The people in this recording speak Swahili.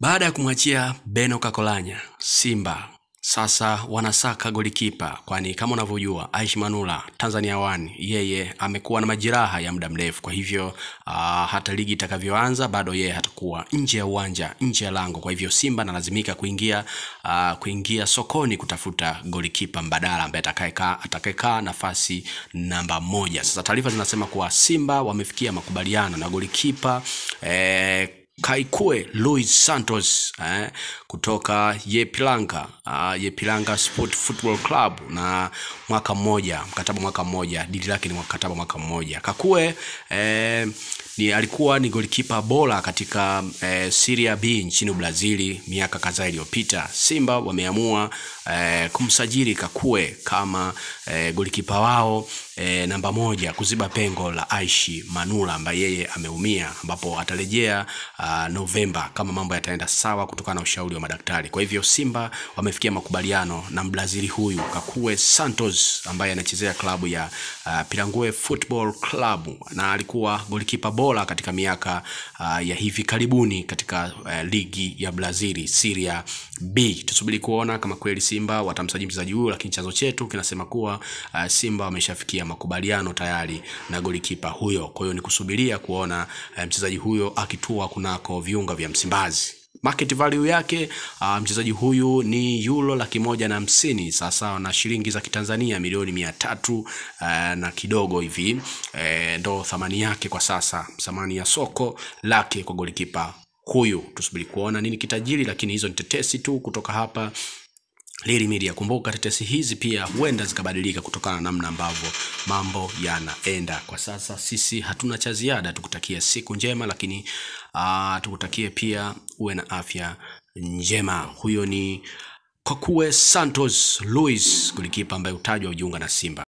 Baada ya kumwachia Beno Kakolanya, Simba sasa wanasaka golikipa, kwani kama unavyojua Aishi Manula Tanzania One yeye amekuwa na majeraha ya muda mrefu. Kwa hivyo uh, hata ligi itakavyoanza bado yeye hatakuwa nje ya uwanja, nje ya lango. Kwa hivyo Simba analazimika kuingia uh, kuingia sokoni kutafuta golikipa mbadala ambaye atakayekaa atakayekaa nafasi namba moja. Sasa taarifa zinasema kuwa Simba wamefikia makubaliano na golikipa eh, Kaikue Luis Santos eh, kutoka Yepilanga uh, Yepilanga Sport Football Club na mwaka mmoja, mkataba mwaka mmoja, dili lake ni mkataba mwaka mmoja. Kakue eh, ni alikuwa ni golikipa bora katika eh, Serie B nchini Brazili miaka kadhaa iliyopita. Simba wameamua eh, kumsajili Kakue kama eh, golikipa wao eh, namba moja kuziba pengo la Aishi Manula ambaye yeye ameumia, ambapo atarejea uh, Novemba kama mambo yataenda sawa kutokana na ushauri wa madaktari. Kwa hivyo Simba wamefikia makubaliano na Mbrazili huyu Kakue Santos ambaye anachezea klabu ya uh, Pirangue Football Club na alikuwa golikipa bora katika miaka uh, ya hivi karibuni katika uh, ligi ya Brazili Serie B. Tusubiri kuona kama kweli Simba watamsajili mchezaji huyu, lakini chanzo chetu kinasema kuwa uh, Simba wameshafikia makubaliano tayari na golikipa huyo. Kwa hiyo ni kusubiria kuona uh, mchezaji huyo akitua kunako viunga vya Msimbazi. Market value yake uh, mchezaji huyu ni euro laki moja na hamsini sasa na shilingi za Kitanzania milioni mia tatu uh, na kidogo hivi uh, ndo thamani yake kwa sasa, thamani ya soko lake kwa golikipa huyu. Tusubiri kuona nini kitajiri, lakini hizo ni tetesi tu kutoka hapa Lili Media. Kumbuka tetesi hizi pia huenda zikabadilika kutokana na namna ambavyo mambo yanaenda kwa sasa. Sisi hatuna cha ziada, tukutakie siku njema, lakini uh, tukutakie pia uwe na afya njema. Huyo ni Kakue Santos Luis, golikipa ambaye utajwa ujiunga na Simba.